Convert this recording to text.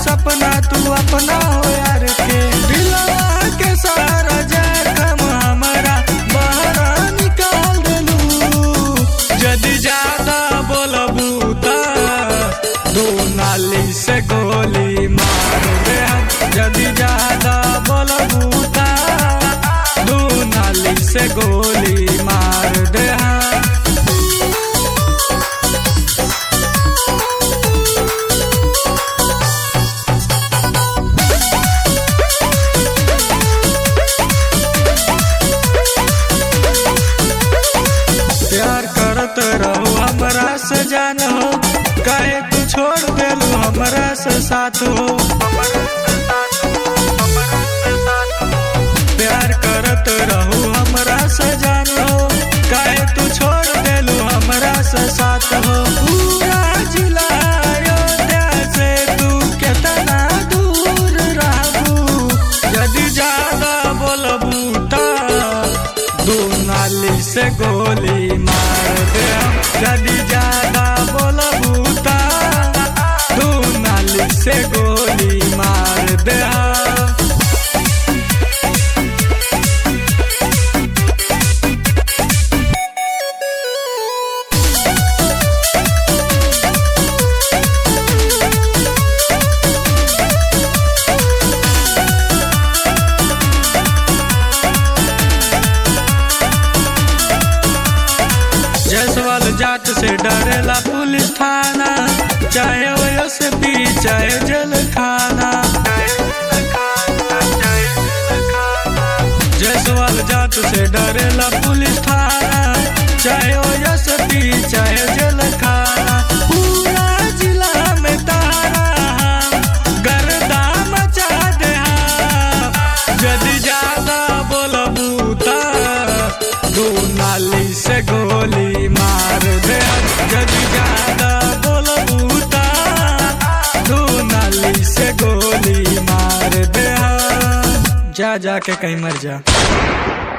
सपना तू अपना हो यार के दिलवा के सारा जखम हमारा बहरा निकाल देलू जदि ज्यादा बोलबू त दो नाली से गोली मार दे हम जदि ज्यादा बोलबू त दो नाली से गोली मार दे हम प्यार करत रहो हमरा से जान हो काहे तू छोड़ देलू हमरा से साथ हो प्यार करत रहो हमरा से जान हो काहे तू छोड़ देलू हमरा से साथ हो पूरा जिला अयोध्या से तू केतना दूर रहबू यदि ज्यादा बोलबू त दू नाली से गोली मार दे हम। यदि ज्यादा बोलबू त दू नाली से गोली मार दे हम। जसवाल जाट से डरेला पुलिस थाना चाहे वो से पी चाहे जेल खाना जसवाल जाट से डरेला पुलिस थाना चाहे वो से पी चाहे जेल खाना पूरा जिला में तारा हम गर्दा मचा दे हम यदि ज्यादा बोलबू त दू नाली से गोली मार दे यदि ज्यादा बोलबू त दू नाली से गोली मार दे जा जा के कहीं मर जा